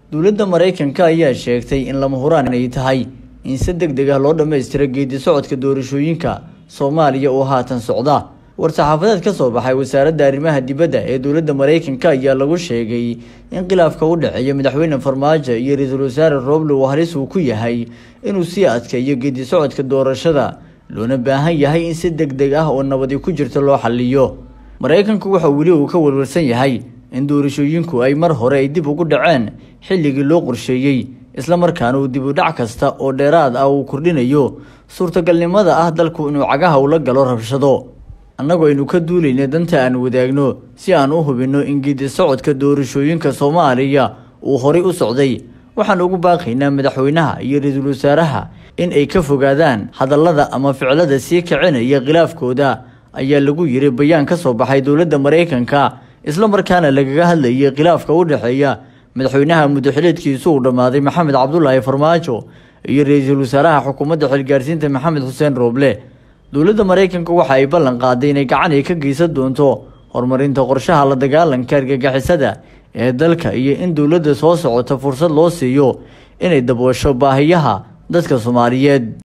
dowladda maraykanka ayaa sheegtay in lama huraan ay tahay in si deg deg ah loo dhammaystiro geedi socodka doorashooyinka soomaaliya oo haatan socda war-saxaafadeed ka soo baxay wasaaradda arrimaha dibadda ee dowladda maraykanka ayaa lagu sheegay in khilaafka u dhexeeya madaxweyne farmaajo iyo ra-iisul wasaare roble uu halis uu ku yahay inuu sii adkeeyo geedi socodka doorashada loona baahan yahay in si deg deg ah oo nabadi ku jirto loo xaliyo maraykanku waxa weli uu ka warwarsan yahay in doorashooyinku ay mar hore ay dib ugu dhaceen xilligii loo qorsheeyey islamarkaana uu dib u dhac kasta oo dheeraad ah uu kordhinayo suurtagalnimada ah dalku inuu cagaha ula galo rabshado annagoo aynu ka duulayna danta aan wadaagno si aan u hubinno in geedi socodka doorashooyinka soomaaliya uu horay u socday waxaan ugu baaqaynaa madaxweynaha iyo ra-iisul wasaaraha in ay ka fogaadaan hadallada ama ficilada sii kicinaya khilaafkooda ayaa lagu yiri bayaan ka soo baxay dowladda maraykanka islamarkaana lagaga hadlayay khilaafka u dhexeeya madaxweynaha muddaxileedkiisu uu dhammaaday maxamed cabdulaahi farmaajo iyo ra-iisul wasaaraha xukuumadda xilgaarsiinta maxamed xuseen rooble dowladda maraykanka waxa ay ballan qaaday inay gacan ay ka geysan doonto horumarinta qorshaha la dagaalanka argagixisada ee dalka iyo in dowladda soo socota fursad loo siiyo inay daboosho baahiyaha dadka soomaaliyeed